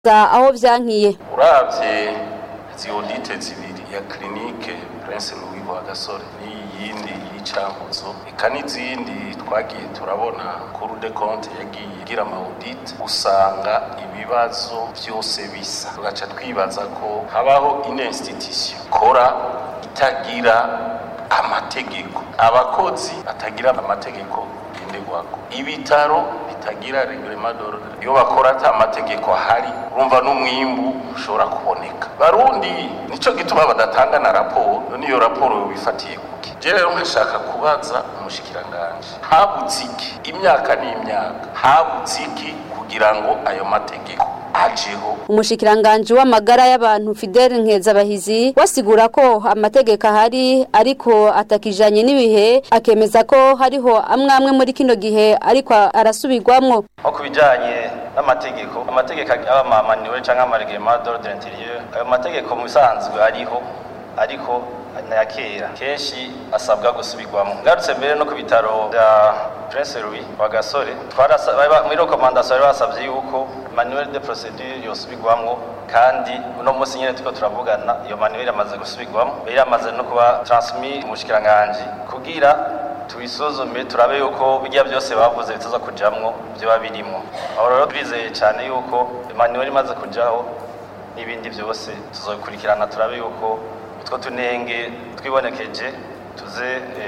aho vyankiye uravye izi audite zibiri ya clinique Prince Louis Rwagasore n'iyindi y'icankuzo eka n'izindi twagiye turabona Cour des comptes yagiye igira ama audit usanga ibibazo vyose bisa tugaca twibaza ko habaho une institution kora itagira amategeko abakozi batagira amategeko ngenderwako ibitaro bitagira reglement d'ordre iyo bakora ata amategeko ahari urumva n'umwimbu ushobora kuboneka barundi nico gituma badatanga na raporo none iyo raporo wifatiye kuki je rero nkashaka kubaza umushikiranganje habutse iki imyaka n'imyaka habutse iki kugira ngo ayo mategeko ajeho umushikiranganje w'amagara y'abantu Fidel Nkezabahizi wasigura ko amategeko ahari ariko atakijanye n'ibihe akemeza ko hariho amwe amwe muri kino gihe ariko arasubirwamwo nko ku bijyanye n'amategeko amategeko aba amamaniwe cyangwa amaregema d'ordre intérieur ayo mategeko mu bisanzwe ariho ariko na kera kenshi asabwa gusubirwamo ngarutse mbere no ku bitaro bya Prince Louis Rwagasore muri rekomandasiyo bari basabye yuko manuel de procedure yosubirwamo kandi uno munsi nyine turiko turavugana iyo manuel yamaze gusubirwamo yari yamaze no kuba transmis mu bushikiranganji kugira tubisuzume turabe yuko bijya byose bavuze bitaza kujamwo byoba birimo aho rero twizeye cyane yuko manuel imaze kujaho n'ibindi byose tuzobikurikirana turabe yuko utwo tunenge twibonekeje tuze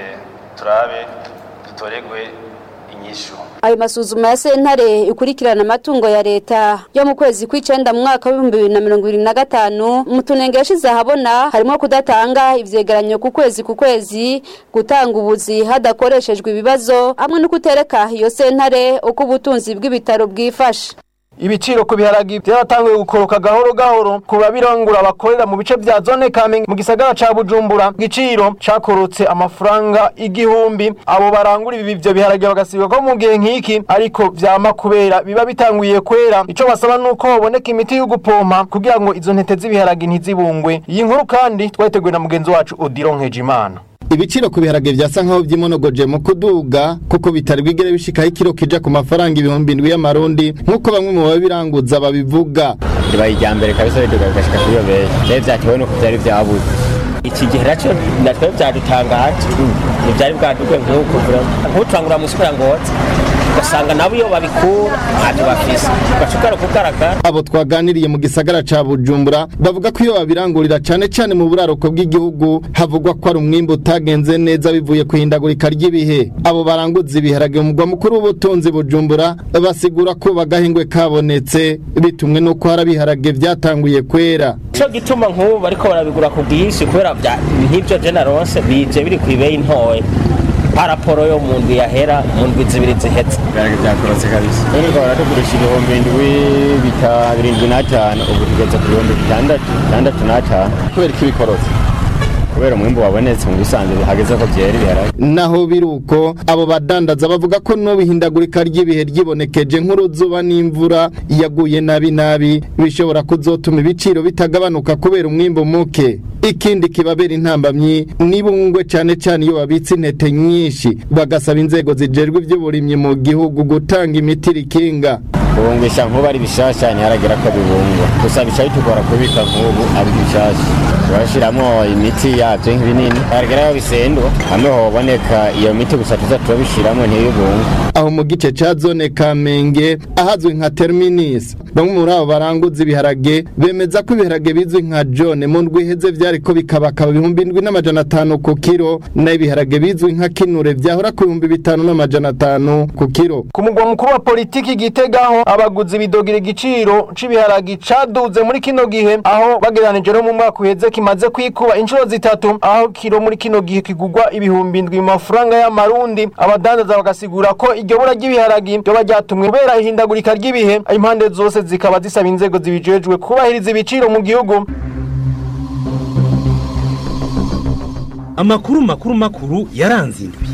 turabe dutoregwe inyishu ayo masuzuma ya sentare ikurikirana amatungo ya leta yo mu kwezi kw'icenda mu mwaka w'ibihumbi bibiri na mirongo ibiri na gatanu mu tunenge yashize ahabona harimo kudatanga ivyegeranyo ku kwezi ku kwezi gutanga ubuzi hadakoreshejwe ibibazo hamwe no kutereka iyo sentare uko ubutunzi bw'ibitaro bwifashe ibiciro ku biharagi byaratanguye gukoroka gahoro gahoro ku babirangura bakorera mu bice vya zone Kamenge mu gisagara ca Bujumbura igiciro cakorotse amafaranga igihumbi abo barangura ibi bivyo biharagi bagasiba ko mu gihe nk'iki ariko vyama kubera biba bitanguye kwera ico basaba nuko haboneka imiti yo gupompa kugira ngo izo ntete z'ibiharagi ntizibungwe iyi nkuru kandi twayiteguye na mugenzi wacu Odilon Nkejimana ibiciro ku biharage vyasa nkaho vyimonogoje mu kuduga kuko bitari bwigere bishikaho ikiro kija ku mafaranga ibihumbi indwi y'amarundi nk'uko bamwe mu babiranguza babivuga ribaye irya mbere kabisa riduga bigashika kuri iyo beje vyari vyatewe nuko vyari vyabuze iki gihe naco natwe vyadutangaje ntivyari bwaduge nk'uko nk'uturangura mu isoko ya ngozi ugasanga nabo iyo babikura ntacyo bafise ugashobora kugaragara abo twaganiriye mu gisagara ca bujumbura bavuga ko iyo babirangurira cane cane mu buraruko bw'igihugu havugwa ko ari umwimbu utagenze neza bivuye ku ihindagurika ry'ibihe abo baranguza ibiharage mu mugwa mukuru w'ubutunzi bujumbura basigura ko bagahingwe kabonetse bitumwe n'uko hari ibiharage vyatanguye kwera ico gituma nk'ubu bariko barabigura ku bwinshi kubera nk'ivyo je naronse bije biri kw'ibeyi ntoya paraporo yo mu ndwi yahera mu ndwi zibiri zihetse ibiharage byakorotse kabisa none twahora tugurisha ibihumbi indwi birindwi n'atanu ubu tugeze ku bihumbi bitandatu bitandatu n'atanu kubera ko ibikorotse kubera umwimbu wabonetse mu bisanzwe hageze ko byera ibiharage naho biruko abo badandaza bavuga ko n'ubihindagurika ry'ibihe ryibonekeje nk'uruzuba n'imvura yaguye nabi nabi bishobora kuzotuma ibiciro bitagabanuka kubera umwimbu muke ikindi kibabera intambamyi nibungwe cyane cyane iyo babitse intete nyinshi bagasaba inzego zijejwe iby'uburimyi mu gihugu gutanga imiti rikinga kubungisha nk'ubu ari bishasha ntiharagira ko bibungwa gusa bica bitugora kubika nk'ubu ari bishasha turashyiramo imiti yabyo nk'ibinini haragera aho bisendwa hamwe hoboneka iyo miti gusa tuza turabishyiramo ntibibungwe aho mu gice ca zone kamenge ahazwi nka terminus bamwe muri abo baranguza ibiharage bemeza ko ibiharage bizwi nka jone mu ndwi iheze vyariko bikabakaba ibihumbi indwi n'amajana atanu ku kiro naho ibiharage bizwi nka kinure vyahora ku bihumbi bitanu n'amajana atanu ku kiro ku mugwa mukuru wa politiki gitegaho abaguzi bidogira igiciro c'ibiharagi caduze muri kino gihe aho bagereranije no mu mwaka uheze kimaze kwikuba inshuro zitatu aho kiro muri kino gihe kigurwa ibihumbi indwi mu mafaranga y'amarundi abadandaza bagasigura ko iryo bura ry'ibiharagi ryoba ryatumwe kubera ihindagurika ry'ibihe impande zose zikaba zisaba inzego zibijejwe kubahiriza ibiciro mu gihugu amakuru makuru makuru yaranze indwi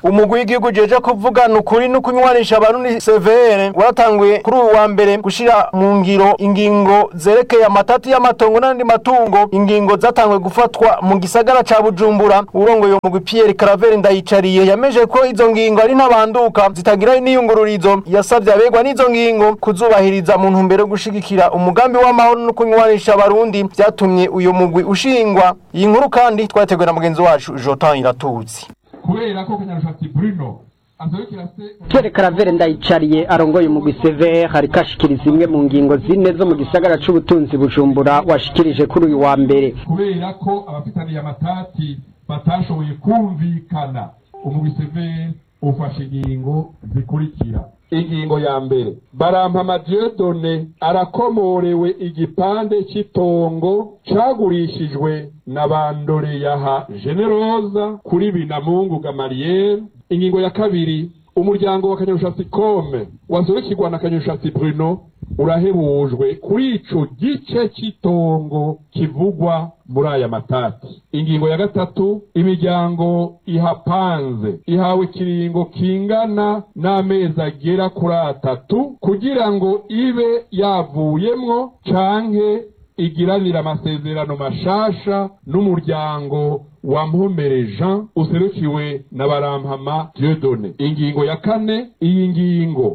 umugwi w'igihugu jeje kuvugana ukuri no kunywanisha abarundi CVR waratanguye kuri uyu wa mbere gushira mu ngiro ingingo zerekeye amatati y'amatongo n'andi matungo ingingo zatanguye gufatwa mu gisagara ca Bujumbura urongoye umugwi Pierre Claver ndayicariye yameje ko izo ngingo ari ntabanduka zitagira n'iyungururizo yasavye abegwa n'izo ngingo kuzubahiriza mu ntumbero yo gushigikira umugambi w'amahoro no kunywanisha abarundi vyatumye uyu mugwi ushingwa iyi nkuru kandi twateguwe na mugenzi wacu Jotan Iratutsi kubera ko kanyarushatsi Bruno azorukira se Pierre Caravere ndayicariye arongoye umugwi CV hariko ashikiriza imwe mu ngingo zine zo mu gisagara c'ubutunzi Bujumbura washikirije kuri uyu wa mbere kubera ko abafitaniye amatati batashoboye kumvikana umugwi severe ufashe ingingo zikurikira ingingo ya mbere barampama Dieudonne arakomorewe igipande cy'itongo cagurishijwe na bandoreyaha generosa kuri binamungu gamariyeri ingingo ya kabiri umuryango wa kanyarushatsi kome wazorukirwa na kanyarushatsi bruno urahebujwe kuri ico gice cy'itongo kivugwa muri aya matati ingingo ya gatatu imiryango ihapanze ihawe ikiringo kingana n'amezi agera kuri atatu kugira ngo ibe yavuyemwo canke igiranira amasezerano mashasha n'umuryango wa Mpomere Jean userukiwe na Barampama Dieudonne ingingo ya kane iyi ngingo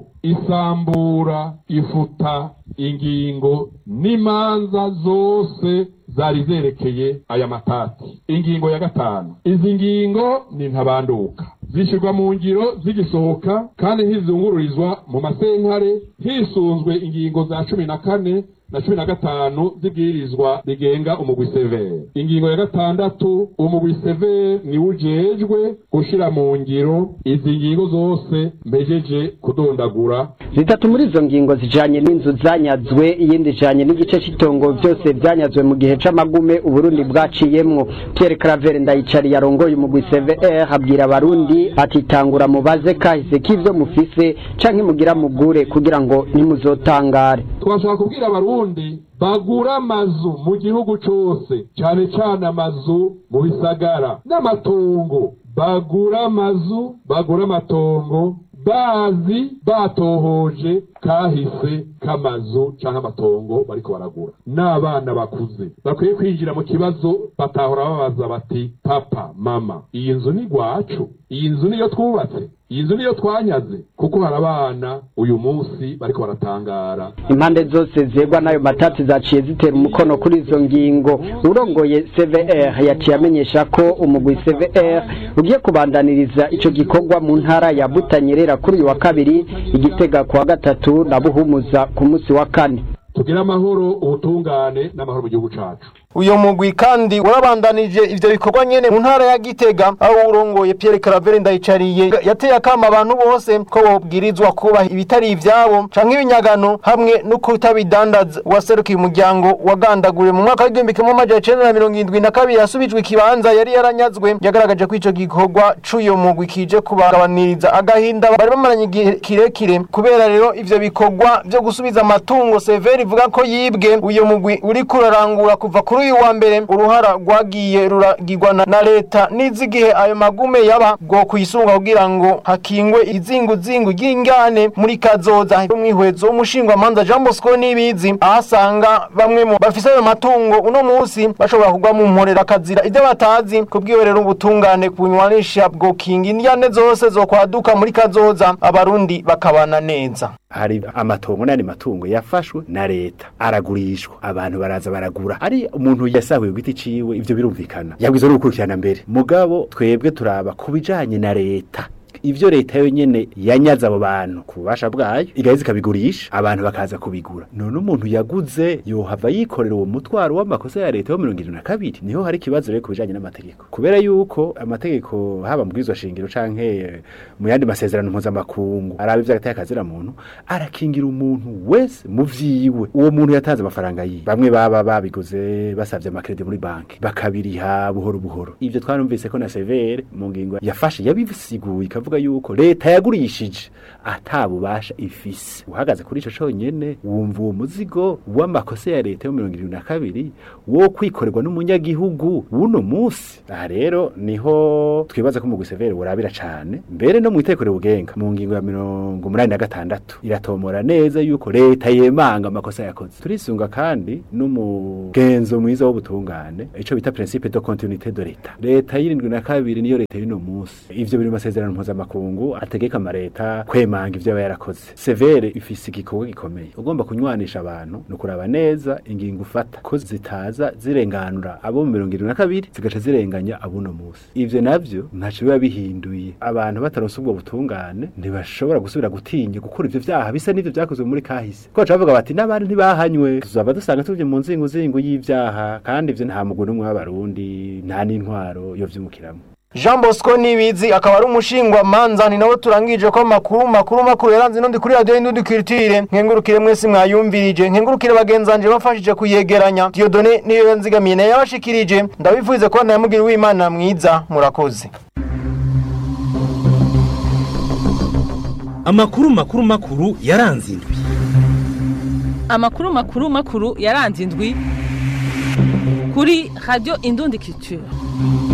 isambura ifuta ingingo n'imanza zose zari zerekeye aya matati ingingo ya gatanu izi ngingo ni ntabanduka zishyirwa mu ngiro zigisohoka kandi ntizungururizwa mu masenkare hisunzwe ingingo za cumi na kane na cumi na gatanu zibwirizwa rigenga umugwi severe ingingo ya gatandatu umugwi severe niwe ujejwe gushira mu ngiro izi ngingo zose mpejeje kudondagura zitatu muri izo ngingo zijanye n'inzu zanyazwe iyindi ijanye n'igice cy'itongo byose byanyazwe mu gihe c'amagume uburundi bwaciyemwo Pierre Claver ndayicari yarongoye umugwi CVR abwira abarundi ati tangura mubaze kahise k'ivyo mufise canke mugira mugure kugira ngo ntimuzotangare twashaka kubwira abarundi bagura amazu mu gihugu cose cane cane amazu mu bisagara n'amatongo bagura amazu bagura amatongo bazi batohoje kahise k'amazu canke amatongo bariko baragura n'abana bakuze bakwiye kwinjira mu kibazo batahora babaza bati papa mama iyi nzu ni gwacu iyi nzu niyo twubatse iyi nzu niyo twanyaze kuko hari abana uyu munsi bariko baratangara impande zose zegwa n'ayo matati zaciye zitera umukono kuri izo ngingo urongoye CVR yaciye amenyesha ko umugwi CVR ugiye kubandaniriza ico gikorwa mu ntara ya Butanyerera kuri uyu wa kabiri igitega ku wa gatatu na Buhumuza ku munsi wa kane tugire amahoro ubutungane n'amahoro mu gihugu cacu uyo mugwi kandi warabandanije ivyo bikorwa nyene mu ntara ya Gitega aho urongoye Pierre Claver ndayicariye yateye akama abantu bose ko bobwirizwa kubaha ibitari ivyabo canke ibinyagano hamwe no kutabidandaza waserukiye umuryango wagandaguriwe mu mwaka w'igihumbi kimwe amajana icenda na mirongo indwi na kabiri yasubijwe ikibanza yari yaranyazwe yagaragaje ko ico gikorwa c'uyo mugwi kije kubagabaniriza agahinda bari bamaranye igihe kirekire kubera rero ivyo bikorwa vyo gusubiza amatungo severi ivuga ko yibwe uyo mugwi uriko urarangura kuva kuri uyu wa mbere uruhara rwagiye ruragirwa na, na leta n'izigihe ayo magume yaba bwo kuyisunga kugira ngo hakingwe izinguzingu ry'ingane muri kazoza umwihwezo w'umushingwamanza Jean Bosco nibizi ahasanga bamwe mu bafise ayo matungo uno munsi bashobora kugwa mu mporera kazira ibyo batazi kubwiwe rero ubutungane kunywanisha bwo kinga indyane zose zo kwaduka muri kazoza abarundi bakabana neza hari amatongo n'andi matungo yafashwe na leta aragurishwa abantu baraza baragura ari umuntu yasahuye giti ciwe ivyo birumvikana yabwizo no gukurikirana mbere mugabo twebwe turaba kubijanye na leta ivyo leta yonyene yanyaza abo bantu ku bubasha bwayo igaheza ikabigurisha abantu bakaza kubigura none umuntu yaguze yohava yikorera uwo mutwaro w'amakosa ya leta yo mirongo irindwi na kabiri niho hari ikibazo rero ku bijanye n'amategeko kubera yuko amategeko haba mu bwizwa shingiro canke mu yandi masezerano mpuzamakungu araba ivy'agateka kazira muntu arakingira umuntu wese mu vyiwe uwo muntu yatanze amafaranga yiwe bamwe baba babiguze basavye amakredi muri banki bakabiriha buhoro buhoro ivyo twarumvise ko na severe mu ngingo yafashe yabisiguye ikavuga kuvuga yuko leta yagurishije atabubasha ifise uhagaze kuri ico conyene wumva uwo muzigo w'amakosa ya leta yo mirongo irindwi na kabiri wo kwikorerwa n'umunyagihugu w'uno musi aha rero niho twibaza ko mu gusevere burabira cane mbere no mu itekero bugenga mu ngingo ya mirongo umunani na gatandatu iratomora neza yuko leta yemanga amakosa yakoze turisunga kandi n'umugenzo mwiza w'ubutungane ico bita principe de continuité de leta leta y'irindwi na kabiri niyo leta y'uno musi ivyo biri mu masezerano mpuzamakungu ategeka amareta kwemanga ivyo aba yarakoze severe ifise igikorwa gikomeye ugomba kunywanisha abantu ni ukuraba neza ingingo ufata ko zitaza zirenganura abo mu mirongo irindwi na kabiri zigaca zirenganya abuno musi ivyo navyo ntaco biba bihinduye abantu bataronse ubwo butungane ntibashobora gusubira gutinya gukora ivyo vyaha bisa n'ivyo vyakozwe muri kahise ko baca bavuga bati n'abandi ntibahanywe tuzaba dusanga tuvye mu nzinguzingu y'ivyaha kandi ivyo nta mugwi n'umwe w'abarundi nta n'intwaro yo vyimukiramo Jean Bosco Nibizi akaba ari umushingwa manza ni nawe turangije ko makuru makuru makuru yaranze nundi kuri radio y'indundi culture nkengurukire mwese mwayumvirije nkengurukire bagenzanje bafashije kuyegeranya Dieudonné niyo yanzigamiye nayo yabashikirije ndabivuze ko nayamugira w'Imana mwiza murakoze amakuru makuru makuru yaranze indwi amakuru makuru makuru yaranze indwi kuri radio indundi culture